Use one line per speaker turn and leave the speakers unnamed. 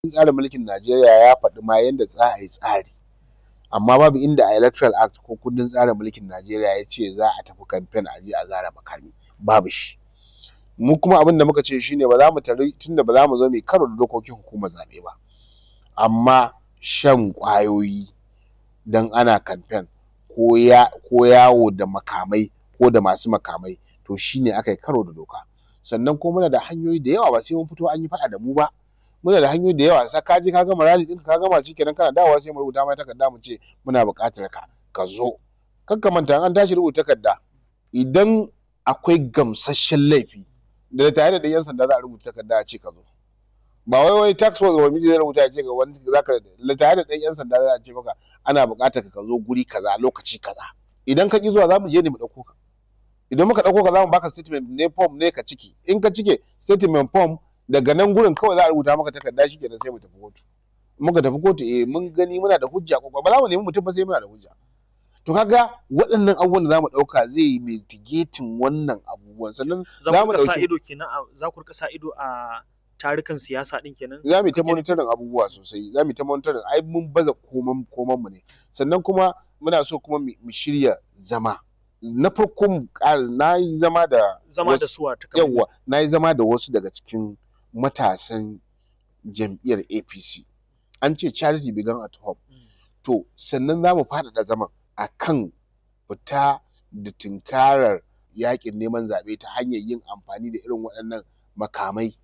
tsarin mulkin Najeriya ya faɗi ma yanda za a yi tsari amma babu inda a electoral act ko kundin tsarin mulkin Najeriya ya ce za a tafi campaign a je a zare makami babu shi mu kuma abin da muka ce shine ba za mu tari tunda ba za mu zo mu yi karo da dokokin hukumar zaɓe ba amma shan ƙwayoyi dan ana campaign ko ya ko yawo da makamai ko da masu makamai to shine aka yi karo da doka sannan kuma muna da hanyoyi da yawa ba sai mun fito an yi faɗa da mu ba muna da hanyoyi da yawa sai ka je ka gama rally ɗinka ka gama shikenan kana dawowa sai mu rubuta ma takarda mu ce muna buƙatar ka ka zo kar ka manta an tashi rubuta takarda idan akwai gamsasshen laifi da tare da ɗan 'yan sanda za a rubuta takarda a ce ka zo ba wai wai tax force ba miji zai rubuta ya ce ga wani zaka tare da ɗan 'yan sanda za a ce maka ana buƙatar ka zo guri kaza lokaci kaza idan ka ki zuwa za mu je ne mu ɗauko ka idan muka ɗauko ka za mu baka statement ne form ne ka ciki in ka cike statement form daga nan gurin kawai za a rubuta maka takarda shikenan sai mu tafi kotu muka tafi kotu eh mun gani muna da hujja ko ba za mu nemi mutum ba sai muna da hujja to kaga waɗannan abubuwan da za mu ɗauka zai yi mitigating wannan abubuwan sannan
za mu sa ido kenan za ku rika sa ido a tarukan siyasa din kenan
za mu yi ta monitoring abubuwa sosai za mu yi ta monitoring ai mun baza koman koman mu ne sannan kuma muna so kuma mu shirya zama na farko mu ƙara na yi zama da
zama da suwa ta
yawa na yi zama da wasu daga cikin matasan jam'iyyar APC an ce charity began at home to sannan za mu faɗaɗa zaman a kan fita da tunkarar yaƙin neman zaɓe ta hanyar yin amfani da irin waɗannan makamai